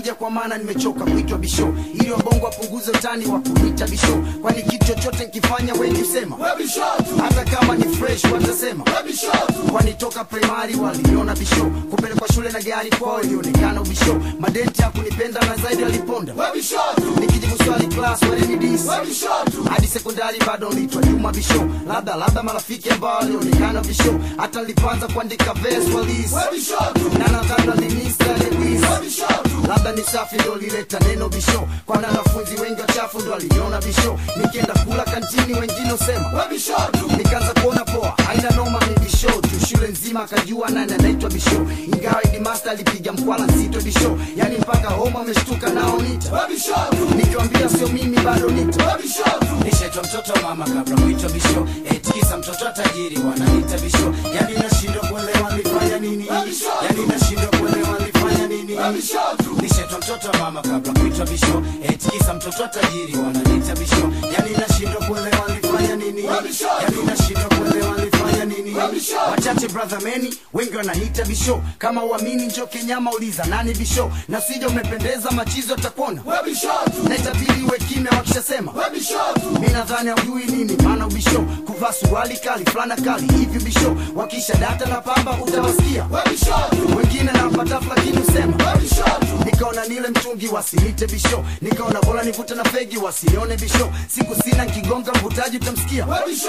nakuja kwa maana nimechoka kuitwa bisho ili wabongo wapunguze utani wa kuita bisho kwani kitu chochote nkifanya wengi usema hata kama ni fresh watasema kwani toka primary waliona bisho kupelekwa shule na gari kwao ilionekana ubisho madenti hakunipenda na zaidi aliponda nikijibu swali class walenidis hadi sekondari bado nitwa juma bisho labda labda marafiki ambao walionekana bisho hata nilipoanza kuandika verse walis na nadhani walinista lewis labda ni safi ndo lileta neno bisho kwani wanafunzi wengi wachafu ndo waliona bisho nikienda kula kantini wengine usema nikaanza kuona poa haina noma ni bisho tu shule nzima akajua nani anaitwa bisho ingawa idimasta alipiga mkwala nzito bisho yani mpaka homa ameshtuka nao nita nikiwambia sio mimi bado nita nishaitwa mtoto wa mama kabla kuitwa bisho etikisa mtoto wa tajiri wananiita bisho yani nashindwa kuelewa nilifanya nini yani nashindwa kuelewa nilifanya nini nishaitwa mtoto wa mama kabla kuitwa bisho etikisa mtoto wa tajiri wananiita bisho yani nashindwa kuelewa nilifanya nini yani nashindwa kuelewa nilifanya nini wachache brother meni wengi wananiita bisho kama uamini njo kenyama uliza nani bisho na sija umependeza machizo atakuona na itabidi uwe kimya wakishasema mi nadhani aujui nini maana ubisho kuvaa suruali kali fulana kali hivi bisho wakisha data na pamba utawasikia wengine nawapatafu lakini usema nikaona nile mtungi wasinite bisho nikaona bora nivute na fegi wasinione bisho siku sina nkigonga mvutaji utamsikia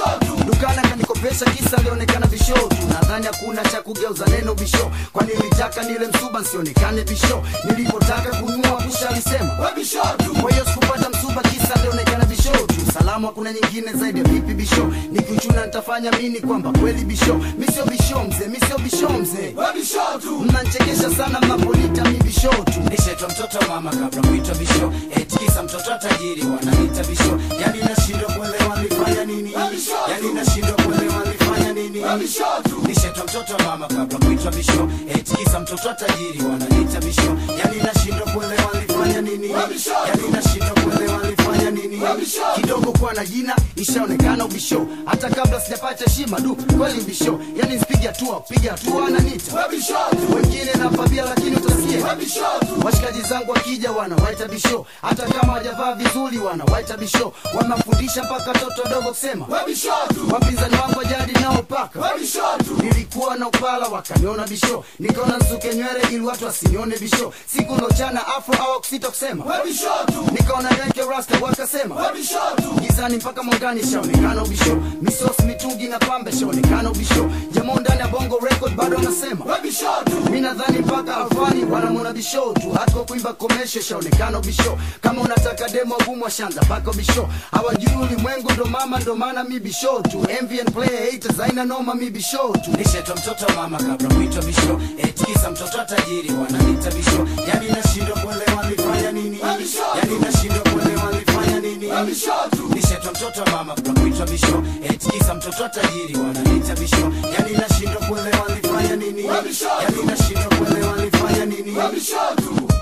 dukana kanikopesha kisa alionekana bisho tu nadhani hakuna cha kugeuza neno bisho kwani nilitaka nile msuba nsionekane bisho nilipotaka kununua kusha alisema kwa hiyo sikupata msuba kisa alionekana bisho tu salamu hakuna nyingine zaidi ya vipi bisho nikiuchuna nitafanya mini kwamba kweli bisho misio bisho mzee misio bisho mzee mnanchekesha sana mnaponita mi bisho tu nishaitwa mtoto wa mama kabla kuitwa bisho etikisa mtoto wa tajiri wananiita bisho yani nashindwa kuelewa nilifanya nini yani nashindwa kuelewa nilifanya nini nishaitwa mtoto wa mama kabla kuitwa bisho etikisa mtoto wa tajiri wananiita bisho yani nashindwa kuelewa nilifanya nini yani nashindwa kuelewa nilifanya nini kidogo kuwa na jina ishaonekana ubisho hata kabla sijapata heshima du kweli ubisho yani nsipige hatua piga hatua ananita wengine napabia lakini utasikia washikaji zangu wakija wanawaita bisho hata kama wajavaa vizuri wanawaita bisho wamafundisha mpaka watoto wadogo kusema wapinzani wangu wajadi nao paka nilikuwa na upala wakaniona bisho nikaona nsuke nywele ili watu wasinione bisho siku lochana afro au kusita kusema nikaona weke rasta wakasema gizani mpaka mwangani shaonekana ubisho misos mitungi na pambe shaonekana ubisho jamo ndani ya bongo record bado anasema mi nadhani mpaka alfani wanamwona bisho tu hata kwa kuimba komesho shaonekana ubisho kama unataka demo gumu washanza mpaka bisho hawajui ulimwengu ndo mama ndo maana mi bisho tu envy and play haters aina noma mi bisho tu nishaitwa mtoto wa mama kabla kuitwa bisho etikisa mtoto wa tajiri wananiita bisho yani nashindwa kuelewa nilifanya nini yani nashindwa kuelewa nilifanya nini nishaitwa mtoto wa mama kabla kuitwa bisho etikisa mtoto wa tajiri wananiita bisho yani nashindwa kuelewa nilifanya nini yani nashindwa kuelewa nilifanya nini